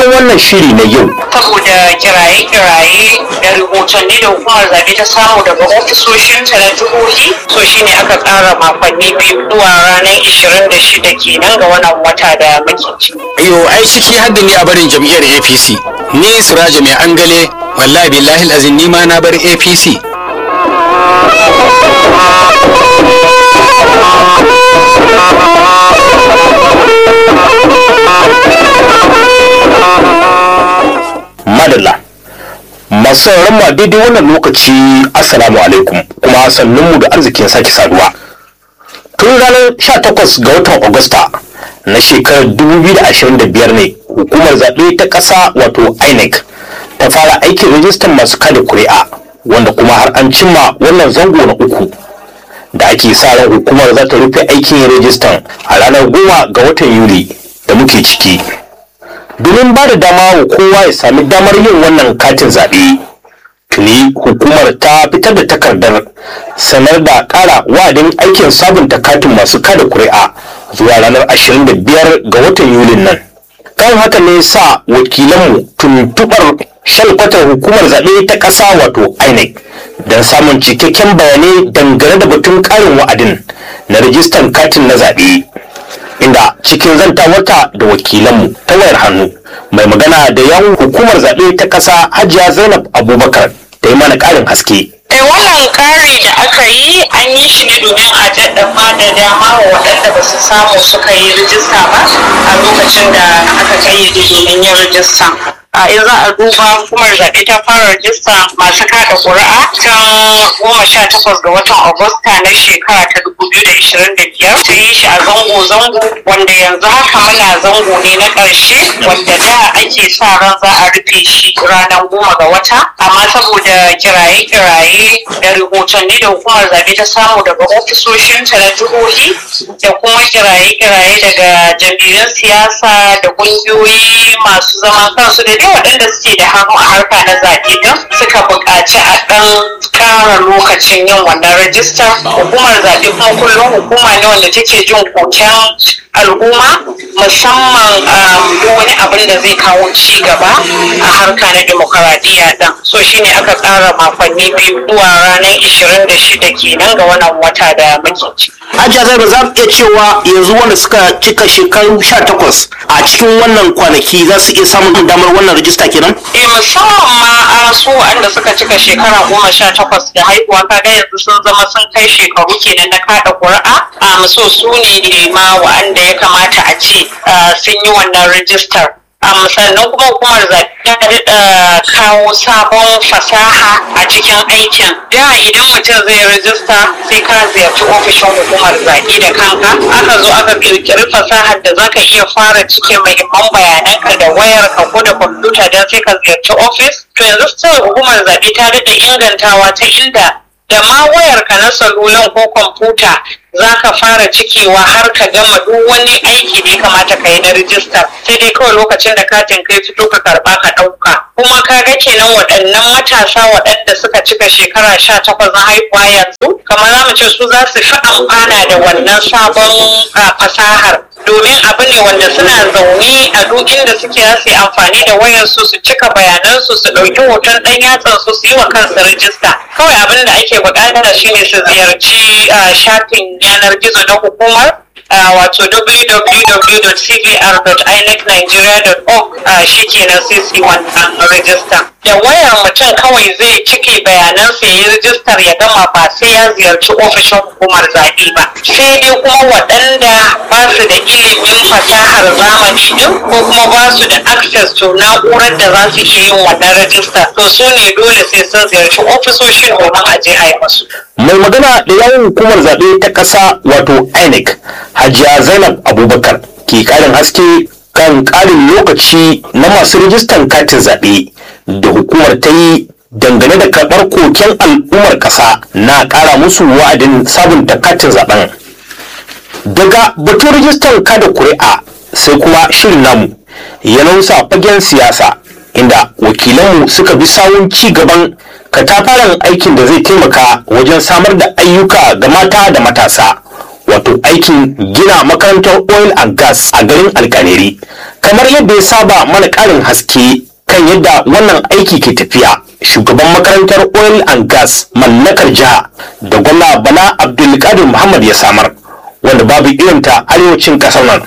cikin wannan shiri na yau saboda kiraye-kiraye da rahotanni da hukumar zaɓe ta samu daga ofisoshinta na jihohi so shine aka ƙara makonni biyu zuwa ranar 26 kenan ga wannan wata da muke ciki. Yo ai ciki hadda ni a barin jam'iyyar APC. Ni Siraja mai angale wallahi billahi azin ni ma na bar APC. madalla masu sauraron mu a daidai wannan lokaci assalamu alaikum kuma sannunmu da arzikin sake saduwa tun ranar 18 ga watan agusta na shekarar 2025 ne hukumar zaɓe ta ƙasa wato inec ta fara aikin rajistan masu kada kuri'a wanda kuma har an cimma wannan zango na uku da ake sa ran hukumar za ta rufe aikin rajistan a ranar goma ga watan yuli da muke ciki domin ba da dama wa kowa ya sami damar yin wannan katin zaɓe tuni hukumar ta fitar da takardar sanar da ƙara wa'adin aikin sabunta katin masu kada kuri'a zuwa ranar 25 ga watan yulin nan kan haka ne sa wakilanmu tuntuɓar shalkwatar hukumar zaɓe ta ƙasa wato inec don samun cikakken bayanai dangane da batun ƙarin wa'adin na rijistan katin na zaɓe inda cikin zantawarta da wakilanmu ta wayar hannu mai magana da yawun hukumar zaɓe ta ƙasa hajiya zainab abubakar ta yi mana ƙarin haske Eh, wannan ƙari da aka yi an yi shi ne domin a daɗafa da dama wa waɗanda ba su samu suka yi rijista ba a lokacin da aka kayyade domin yin rijista. a in za a duba hukumar zaɓe ta fara rajista masu kada ƙuri'a ta goma sha takwas ga watan agusta na shekara ta dubu biyu da ishirin da biyar ta yi shi a zango-zango wanda yanzu haka muna zango ne na ƙarshe wanda da ake sa ran za a rufe shi ranar goma ga wata amma saboda kiraye-kiraye da rahotanni da hukumar zaɓe ta samu daga ofisoshinta na jihohi da kuma kiraye-kiraye daga jam'iyyun siyasa da ƙungiyoyi masu zaman kansu da dai waɗanda suke da hannu a harka na zaɓe don suka buƙaci a ɗan ƙara lokacin yin wannan rajistar hukumar zaɓe kuma kullum hukuma ne wanda take jin koken al'umma musamman duk wani abin da zai kawo ci gaba a harka na demokaradiyya ɗin so shine aka ƙara makonni biyu zuwa ranar 26 kenan ga wannan wata da muke ci. hajiya zainab za mu iya cewa yanzu wanda suka cika shekaru 18 a cikin wannan kwanaki za su iya samun damar wannan rajista kenan eh musamman ma a su wanda suka cika shekara goma sha takwas da haihuwa kaga yanzu sun zama sun kai shekaru kenan na kada ƙuri'a a so su ne ma wa'anda ya kamata a ce sun yi wannan rijistar um, sannan kuma hukumar zaɓe ta daɗa kawo sabon fasaha a cikin aikin da idan mutum zai rajista sai ka ziyarci ofishin hukumar zaɓe da kanka aka zo aka ƙirƙiri fasahar da zaka iya fara cike muhimman bayananka da wayarka ko da kwamfuta don sai ka ziyarci ofis to yanzu sai hukumar zaɓe ta daɗa ingantawa ta inda da ma wayarka na salulan ko kwamfuta za ka fara cikewa har ka gama duk wani aiki da ya kamata ka yi na rijistar sai dai kawai lokacin da katin kai fito ka karba ka ɗauka kuma ka ga kenan waɗannan matasa waɗanda suka cika shekara sha takwas na haihuwa yanzu kamar za mu ce su za su fi amfana da wannan sabon fasahar domin abu ne wanda suna zaune a duk inda suke za su yi amfani da wayarsu su cika bayanansu su ɗauki hoton ɗan yatsansu su yi wa kansu rijista kawai abin da ake buƙata shine su ziyarci shafin yanar gizo na hukumar wato www.cvr.inecnigeria.org shi kenan sai su yi wannan rijista da wayar mutum kawai zai cike bayanansa ya yi rijistar ya gama ba sai ya ziyarci ofishin hukumar zaɓe ba sai dai kuma waɗanda ba su da ilimin fasahar zamani din ko kuma ba su da access to na'urar da za su iya yin wannan rijistar to su ne dole sai sun ziyarci ofisoshin domin a je a yi musu. mai magana da yawon hukumar zaɓe ta ƙasa wato inec hajiya zainab abubakar ke ƙarin haske kan ƙarin lokaci na masu rijistan katin zaɓe da hukumar ta yi dangane da karɓar koken al'ummar ƙasa na ƙara musu wa'adin sabunta katin zaɓen daga batun rijistar kada kuri'a sai kuma shirin namu ya nausa fagen siyasa inda wakilanmu suka bi sawun ci gaban katafaren aikin da zai taimaka wajen samar da ayyuka ga mata da matasa wato aikin gina makarantar oil and gas a garin alkaneri kamar yadda ya saba mana ƙarin haske kan yadda wannan aiki ke tafiya shugaban makarantar oil and gas mallakar jiha da gwamna bala abdulkadir muhammad ya samar wanda babu irinta arewacin ƙasar nan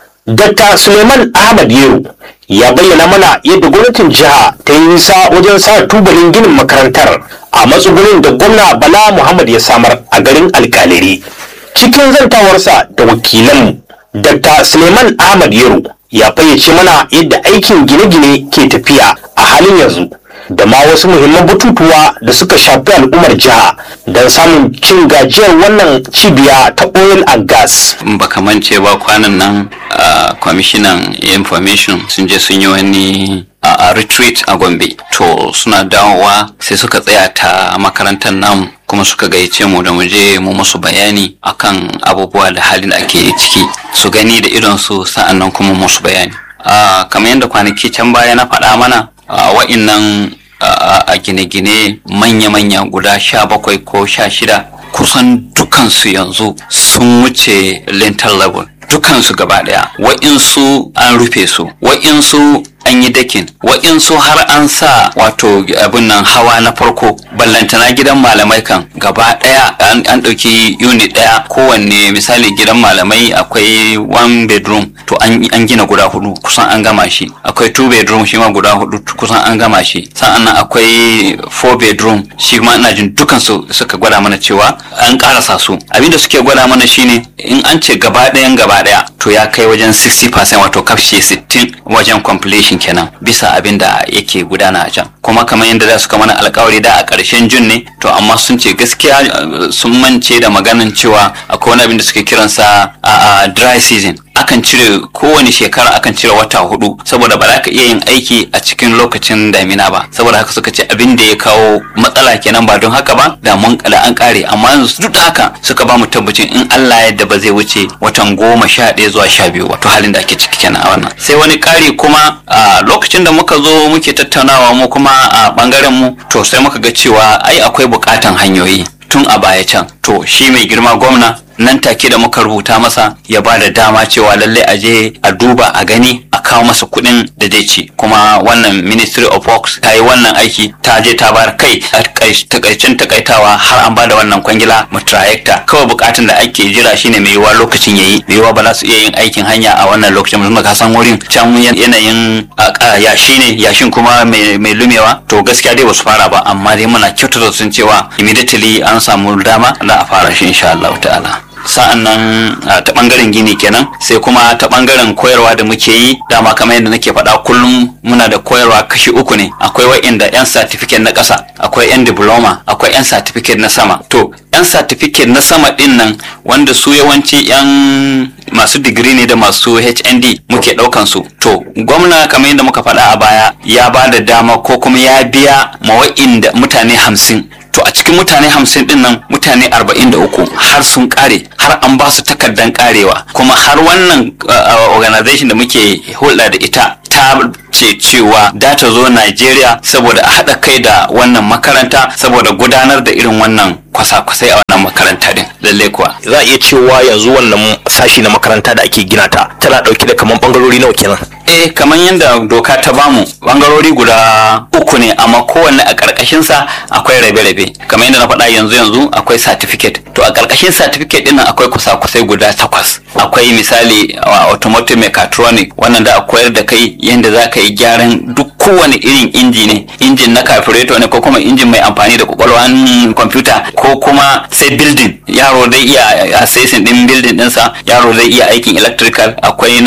Dr. Suleiman Ahmad Yero ya bayyana mana yadda gwamnatin jiha ta yi nisa wajen sa tubalin ginin makarantar a matsugunin da gwamna Bala Muhammad ya samar a garin alkaliri. Cikin zantawarsa da wakilanmu, Dr. Suleiman Ahmad Yero ya fayyace mana yadda aikin gine-gine ke tafiya a halin yanzu. da ma wasu muhimman batutuwa da suka shafi al'ummar jiha don samun cin gajiyar wannan cibiya ta oil and gas. baka mance ba kwanan nan a kwamishinan information sun je sun yi wani a retreat a gombe to suna dawowa sai suka tsaya ta makarantar nan kuma suka gayyace mu da mu je mu musu bayani akan abubuwa da halin da ake ciki su gani da idon su sa'annan kuma musu bayani kamar yadda kwanaki can baya na faɗa mana wa'innan a gine-gine manya-manya guda sha bakwai ko sha shida kusan dukansu yanzu sun wuce lintel level dukansu gaba daya wa'insu an rufe su wa'insu an yi dakin wa'insu har an sa wato abin nan hawa na farko ballantana gidan malamai kan gaba daya an ɗauki unit daya kowanne misali gidan malamai akwai one bedroom to an gina guda hudu kusan an gama shi akwai two bedroom shi ma guda hudu kusan an gama shi sa'an nan akwai four bedroom shi ma ina jin dukan su suka gwada mana cewa an karasa su abinda suke gwada mana shine in an ce gaba ɗayan gaba ɗaya to ya kai wajen 60% wato kafshe 60 wajen completion kenan bisa abin da yake gudana a can kuma kamar yadda za su kama na alkawari da a ƙarshen jun ne to amma sun ce gaskiya sun mance da maganin cewa akwai wani abin da suke kiransa a dry season akan cire kowane shekara akan cire wata hudu saboda ba za ka iya yin aiki a cikin lokacin damina ba saboda haka suka ce abin da ya kawo matsala kenan ba don haka ba da mun da an kare amma yanzu duk da haka suka ba mu tabbacin in Allah yadda ba zai wuce watan goma sha ɗaya zuwa sha biyu wato halin da ake ciki kenan a wannan sai wani kari kuma a lokacin da muka zo muke tattaunawa mu kuma a bangaren mu to sai muka ga cewa ai akwai bukatan hanyoyi tun a baya can to shi mai girma gwamna nan take da muka rubuta masa ya ba da dama cewa lallai a je a duba a gani a kawo masa kuɗin da zai ci kuma wannan ministry of works ta yi wannan aiki ta je ta bar kai a takaicin takaitawa har an ba da wannan kwangila mu trayecta kawai bukatun da ake jira shine mai yiwuwa lokacin yayi mai yiwuwa ba za su iya yin aikin hanya a wannan lokacin musamman ka san wurin can yanayin yashi ne yashin kuma mai lumewa to gaskiya dai ba su fara ba amma dai muna kyautata sun cewa immediately an samu dama da a fara shi insha Allah ta'ala sa'an nan ta bangaren gini kenan sai kuma ta bangaren koyarwa da muke yi dama kamar yadda nake faɗa kullum muna da koyarwa kashi uku ne akwai wa'inda yan certificate na ƙasa akwai yan diploma akwai yan certificate na sama to yan certificate na sama din nan wanda su yawanci yan masu digiri ne da masu HND muke ɗaukan su to gwamna kamar yadda muka faɗa a baya ya ba da dama ko kuma ya biya ma wa'inda mutane hamsin to a cikin mutane hamsin din nan mutane arba'in da uku har sun kare har an ba su takardan karewa kuma har wannan organization da muke hulɗa da ita ta ce cewa da ta zo Najeriya saboda a haɗa kai da wannan makaranta saboda gudanar da irin wannan kwasa-kwasai a wannan makaranta din lalle kuwa za a iya cewa yanzu wannan sashi na makaranta da ake gina ta tana ɗauke da kaman bangarori nawa kenan eh kamar yadda doka ta bamu bangarori guda uku ne amma kowanne a ƙarƙashin sa akwai rabe-rabe kamar yadda na faɗa yanzu yanzu akwai certificate to a ƙarƙashin certificate din nan akwai kusa-kusai guda takwas akwai misali automotive mechatronic wannan da a koyar da kai yadda za ka yi gyaran duk kowane irin inji ne injin na carburetor ne ko kuma injin mai amfani da kwakwalwan kwamfuta ko kuma sai building yaro zai iya assessing din building dinsa yaro zai iya aikin electrical akwai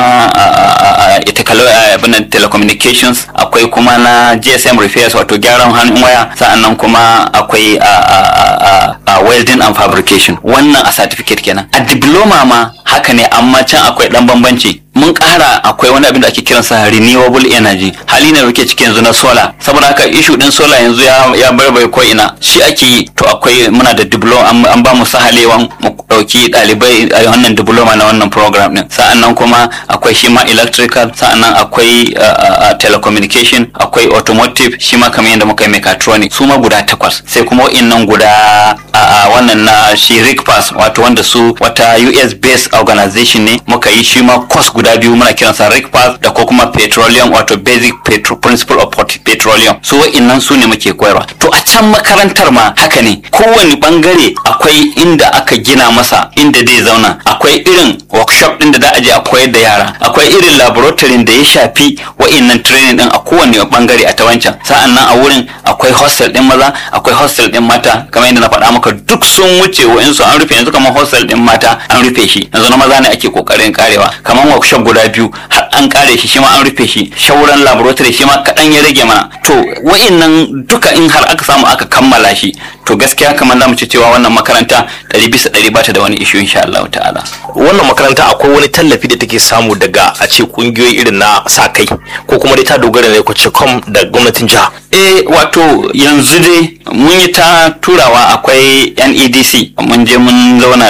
na abinan telecommunications akwai kuma na gsm repairs wato gyaran hannun waya sa'annan kuma akwai welding and fabrication wannan a certificate kenan a diploma ma haka ne amma can akwai dan bambanci mun ƙara akwai wani abin da ake kiransa renewable energy hali ne da muke ciki yanzu na solar saboda haka ishu din solar yanzu ya ya barbai ko ina shi ake yi to akwai muna da diploma an, an ba mu sahalewan mu dauki dalibai a wannan diploma na wannan program din sa'annan kuma akwai shi ma electrical sa'annan akwai uh, uh, telecommunication akwai automotive shi ma kamar yadda muka yi mechatronic su ma guda takwas sai kuma wa'innan guda a uh, wannan na shi rigpass wato wanda su wata US based organization ne muka yi shi ma course guda biyu muna kiransa rigpass da ko kuma petroleum wato basic petro principle of pot- petroleum su wa'innan su ne muke koyarwa to a can makarantar ma haka ne kowane bangare akwai inda aka gina masa inda zai zauna akwai irin workshop din da za a je a koyar da yara akwai irin laboratory da ya shafi wa'innan training din a kowane bangare a ta wancan sa'an nan a wurin akwai hostel din maza akwai hostel din mata kamar yadda na faɗa maka duk sun wuce wa'insu an rufe yanzu kamar hostel din mata an rufe shi yanzu na maza ne ake kokarin karewa kamar workshop guda biyu har an kare shi shi ma an rufe shi shauran laboratory shi ma kaɗan ya rage mana to wa'innan duka in har aka samu aka kammala shi to gaskiya kamar za mu ci cewa wannan makaranta ɗari bisa ɗari ba ta da wani ishu insha Allah ta'ala wannan makaranta akwai wani tallafi da take samu daga a ce kungiyoyi irin na sa kai ko kuma dai ta dogara ne ko ce kom da gwamnatin jiha eh wato yanzu dai mun yi ta turawa akwai NEDC mun je mun zauna